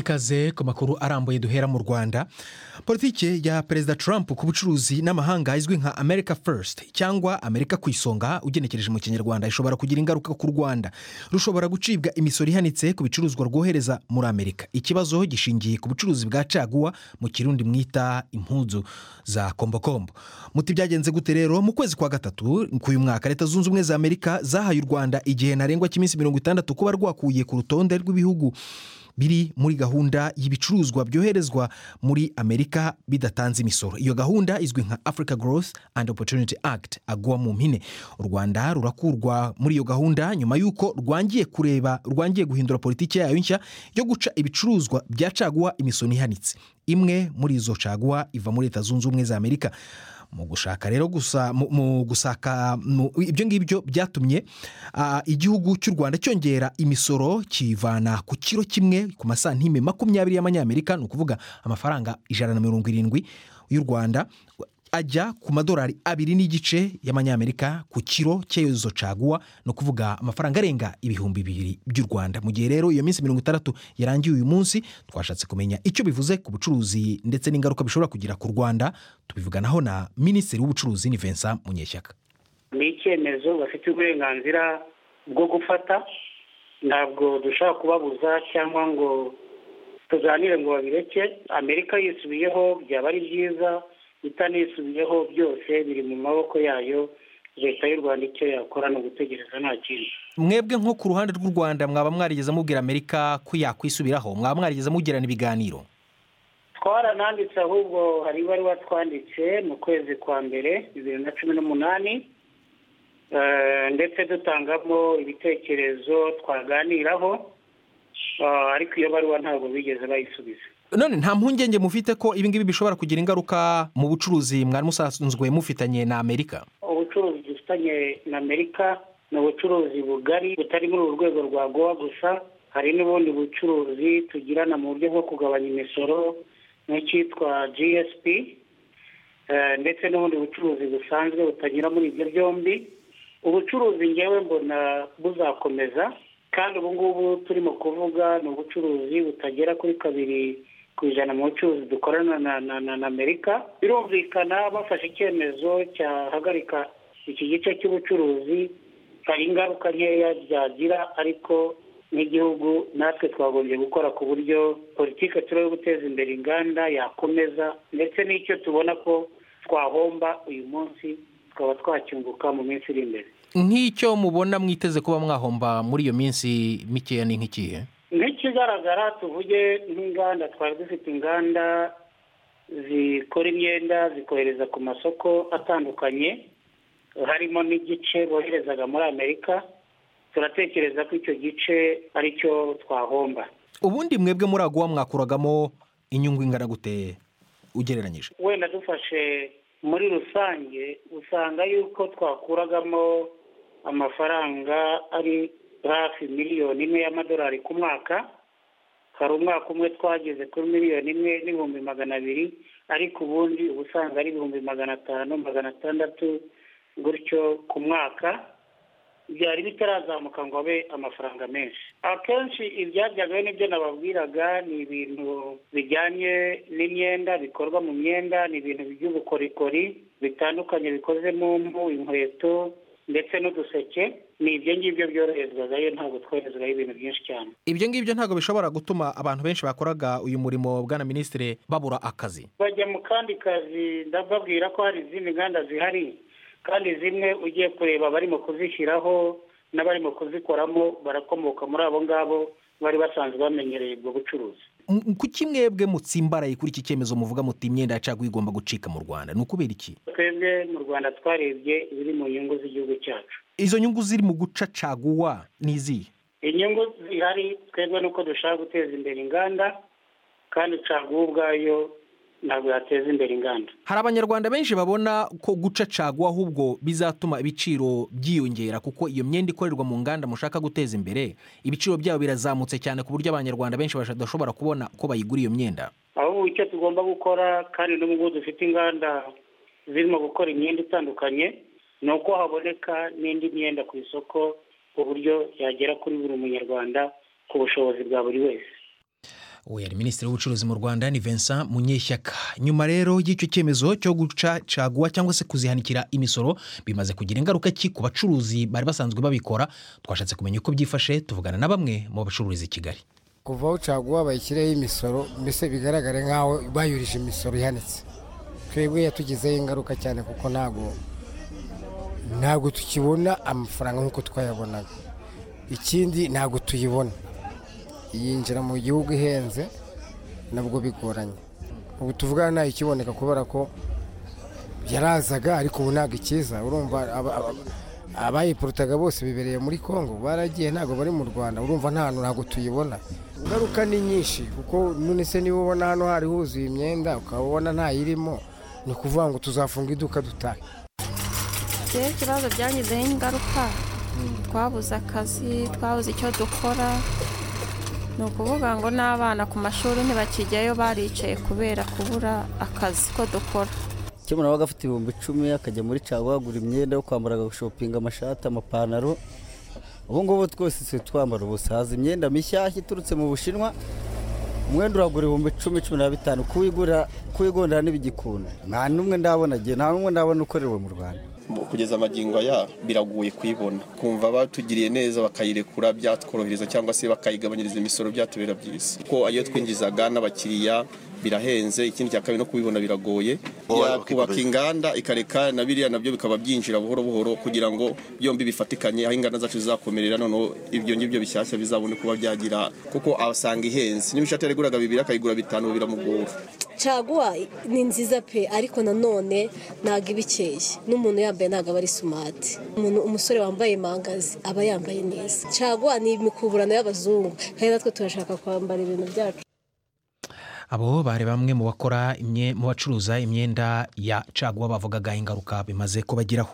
ikaze ku makuru arambuye duhera mu rwanda politiki ya perezida trump ku bucuruzi n'amahanga izwi nka america first cyangwa amerika ku isonga ugenekereje mu kinyarwanda ishobora kugira ingaruka ku rwanda rushobora gucibwa imisoro ihanitse ku bicuruzwa rwohereza muri amerika ikibazo gishingiye ku bucuruzi bwa caguwa mu kirundi mwita impunzu za kombokombo muti byagenze gute rero mu kwezi kwa gatatu k'uyu mwaka leta zunze ubumwe za amerika zahaye u rwanda igihe ntarengwa cy'iminsi mirongo itandatu kuba rwakuye ku rutonde rw'ibihugu biri muri gahunda y'ibicuruzwa byoherezwa muri amerika bidatanze imisoro iyo gahunda izwi nka africa growth and opportunity act agwa mu mpine u rwanda rurakurwa muri iyo gahunda nyuma y'uko rwangiye kureba rwangiye guhindura politiki yayo nshya yo guca ibicuruzwa bya caguwa imisoro ihanitse imwe muri izo caguwa iva muri leta zunze ubumwe za amerika mu gushaka rero gusa mu- mu gusaka mu- ibyo ngibyo byatumye ah, igihugu cy'u rwanda cyongera imisoro kiyivana ku kiro kimwe ku masantime makumyabiri y'amanyamerika ni ukuvuga amafaranga ijana na mirongo irindwi y'u rwanda ajya ku madolari abiri n'igice y'amanyamerika ku kiro cy'izo caguwa ni ukuvuga amafaranga arenga ibihumbi bibiri by'u rwanda mu gihe rero iyo minsi mirongo itandatu yarangiye uyu munsi twashatse kumenya icyo bivuze ku bucuruzi ndetse n'ingaruka bishobora kugira ku rwanda tubivuganaho na minisitiri w'ubucuruzi ni vincent munyeshyaka ni icyemezo bafite uburenganzira bwo gufata ntabwo dushobora kubabuza cyangwa ngo tuganire ngo babireke amerika yisubiyeho byaba ari byiza itanisubiyeho byose biri mu maboko yayo leta y'u rwanda icyo yakora ni ugutegereza nta kindi mwebwe nko ku ruhande rw'u rwanda mwaba mwarigeze mubwira amerika ko yakwisubiraho mwaba mwarigeze mugirana ibiganiro twarananditse ahubwo hari ibaruwa twanditse mu kwezi kwa mbere bibiri na cumi n'umunani Eh, ndetse dutangamo ibitekerezo twaganiraho Eh, ariko iyo baruwa ntabwo bigeze bayisubiza none nta mpungenge mufite ko ibi ngibi bishobora kugira ingaruka mu bucuruzi mwari musanzwe mufitanye na amerika ubucuruzi dufitanye na amerika ni ubucuruzi bugari butari muri uru rwego rwa gowa gusa hari n'ubundi bucuruzi tugirana mu buryo bwo kugabanya imisoro n'icyitwa gsp eh, ndetse n'ubundi bucuruzi busanzwe butanyura muri ibyo byombi ubucuruzi ngewe mbona buzakomeza kandi ubu ngubu turimo kuvuga ni ubucuruzi butagera kuri kabiri ku ijana mu bucuruzi dukorana na, na, na, na amerika birumvikana bafashe icyemezo cyahagarika iki gice cy'ubucuruzi hari ingaruka nkeya byagira ariko nk'igihugu natwe twagombye gukora ku buryo politiki turi yo guteza imbere inganda yakomeza ndetse n'icyo tubona ko twahomba uyu munsi tukaba twacyunguka mu minsi iri imbere nk'icyo mubona mwiteze kuba mwahomba muri iyo minsi mikeya ni nk'ikihe nk'ikigaragara tuvuge nk'inganda twari dufite inganda zikora imyenda zikohereza ku masoko atandukanye harimo n'igice boherezaga muri amerika turatekereza ko icyo gice ari cyo twahomba ubundi mwebwe muraguha mwakuragamo inyungu ingana gute ugereranyije wenda dufashe muri rusange usanga yuko twakuragamo amafaranga ari hafi miliyoni imwe y'amadolari ku mwaka hari umwaka umwe twageze kuri miliyoni imwe n'ibihumbi magana abiri ariko ubundi uba usanga ari ibihumbi magana atanu magana atandatu gutyo ku mwaka byari bitarazamuka ngo abe amafaranga menshi akenshi ibyajyagayo n'ibyo nababwiraga ni ibintu bijyanye n'imyenda bikorwa mu myenda ni ibintu by'ubukorikori bitandukanye bikoze mu mpu inkweto ndetse n'uduseke ni ibyo ngibyo byoroherezwagayo ntabwo twoherezwayo ibintu byinshi cyane ibyo ngibyo ntabwo bishobora gutuma abantu benshi bakoraga uyu murimo bwana minisitiri babura akazi bajya mu kandi kazi ndababwira ko hari izindi nganda zihari kandi zimwe ugiye kureba barimo kuzishyiraho n'abarimo kuzikoramo barakomoka muri abo ngabo bari basanzwe bamenyereye ubwo bucuruzi M- kuki mwebwe mutsimbaraye kuri iki cyemezo muvuga muti imyenda yacagwa igomba gucika mu rwanda ni ukubera iki twebwe mu rwanda twarebye ibiri mu nyungu z'igihugu cyacu izo nyungu ziri mu guca caguwa ni izihe inyungu zihari twebwe nuko dushaka guteza imbere inganda kandi caguwa ubwayo ntabwo yateza imbere inganda hari abanyarwanda benshi babona ko guca caguwa ahubwo bizatuma ibiciro byiyongera kuko iyo myenda ikorerwa mu nganda mushaka guteza imbere ibiciro byabo birazamutse cyane ku buryo abanyarwanda benshi badashobora kubona ko bayigura iyo myenda ahubwo icyo tugomba gukora kandi n'ubwo dufite inganda zirimo gukora imyenda itandukanye ni uko haboneka n'indi myenda ku isoko ku buryo yagera kuri buri munyarwanda ku bushobozi bwa buri wese we yari minisitiri w'ubucuruzi mu rwanda ni vincent munyeshyaka nyuma rero y'icyo cyemezo cyo gucacaguwa cyangwa se kuzihanikira imisoro bimaze kugira ingaruka ki ku bacuruzi bari basanzwe babikora twashatse kumenya uko byifashe tuvugana na bamwe mu bacururiza i kigali kuva aho caguwa bayishyireho imisoro mbese bigaragare nk'aho bayurije imisoro ihanitse twebwe yatugizeho ingaruka cyane kuko ntabwo ntabwo tukibona amafaranga nk'uko twayabonaga ikindi ntabwo tuyibona yinjira mu gihugu ihenze nabwo bigoranye ubu tuvugana ntayo ikiboneka kubera ko yarazaga ariko ubu ntabwo ikiza urumva abayipurutaga bose bibereye muri congo baragiye ntabwo bari mu rwanda urumva nta hantu ntabwo tuyibona ingaruka ni nyinshi kuko none se niba ubona hano hari huzuye imyenda ukaba ubona ntayirimo ni ukuvuga ngo tuzafunga iduka dutahe rero ikibazo byangizeho ingaruka twabuze akazi twabuze icyo dukora ni ukuvuga ngo n'abana ku mashuri ntibakijyayo baricaye kubera kubura akazi ko dukora icyo umuntu aba afite ibihumbi icumi akajya muri caguwa agura imyenda yo kwambara agashopinga amashati amapantaro ubu ngubu twose turi twambara ubusa haza imyenda mishyashya iturutse mu bushinwa umwenda uragura ibihumbi icumi cumi na bitanu kuwigondera n'ibigikunda nta n'umwe ndabona agiye nta n'umwe ndabona ukorewe mu rwanda kugeza amagingo aya biragoye kuyibona kumva batugiriye neza bakayirekura byatworohereza cyangwa se bakayigabanyiriza imisoro byatubera byiza kuko iyo twinjizaga n'abakiriya birahenze ikindi cya kabiri no kubibona biragoye yakubaka inganda ikareka na biriya nabyo bikaba byinjira buhoro buhoro kugira ngo byombi bifatikanye aho inganda zacu zizakomerera noneho ibyo ngibyo bishyashya bizabone kuba byagira kuko asanga ihenze niba ishati yaraguraga bibiri akayigura bitanu biramugora caguwa ni nziza pe ariko nanone ntabwo iba ikeye n'umuntu yambaye ntabwo aba ari sumati umuntu umusore wambaye mangazi aba yambaye neza caguwa ni imikuburano y'abazungu kandi natwe turashaka kwambara ibintu byacu abo bari bamwe mu bakora mu bacuruza imyenda ya caguwa bavugaga ingaruka bimaze kubagiraho